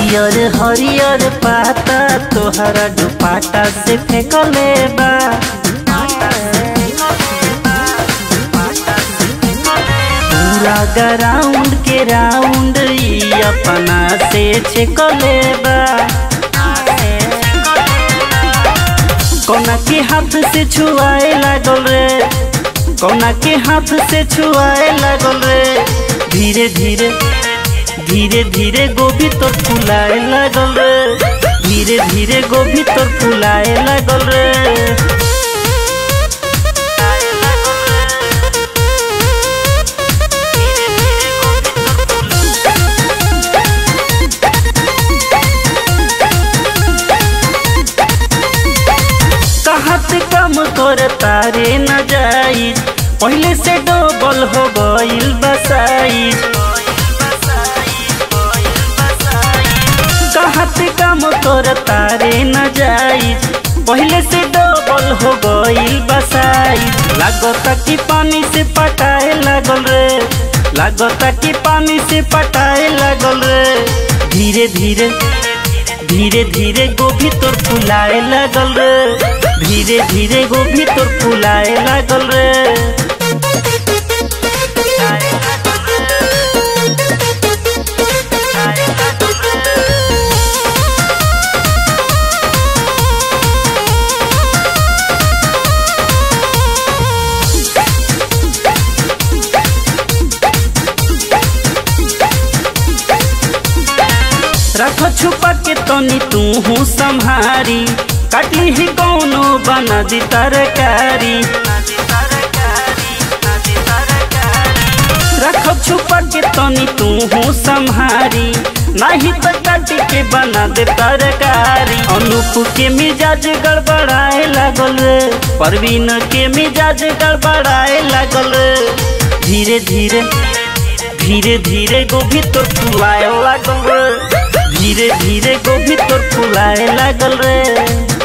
हरियर हरियर पाता तोहरा दुपाटा से फेंकले बा पूरा ग्राउंड के राउंड ई अपना से छेकले बा कोना के हाथ से छुआए लागल रे कोना के हाथ से छुआए लागल रे धीरे धीरे धीरे धीरे गोभी तोर फुलाए लागल रे धीरे धीरे गोभी तोर फुलाए लागल रे कहत कम कर तारे न जाई पहले से डबल हो गईल बसाइज कहत कम कर तारे न जाई पहले से डबल हो गईल बसाइज लागता कि पानी से पटाए लागल रे लागता कि पानी से पटाए लागल रे धीरे धीरे धीरे धीरे गोभी तोर फुलाए लागल रे धीरे धीरे गोभी तोर फुलाए लागल रे रख छुपा के तनी तू हूँ संहारी कटली ही कौनो बना दी तरकारी रख छुपा के तनी तू हूँ संहारी नहीं तो काट के बना दे तरकारी अनूप के मिजाज गड़बड़ाए लागल रे परवीन के मिजाज गड़बड़ाए लागल रे धीरे धीरे धीरे धीरे गोभी तोर फुलाए लागल रे धीरे धीरे गोभी तोर फुलाए लागल रे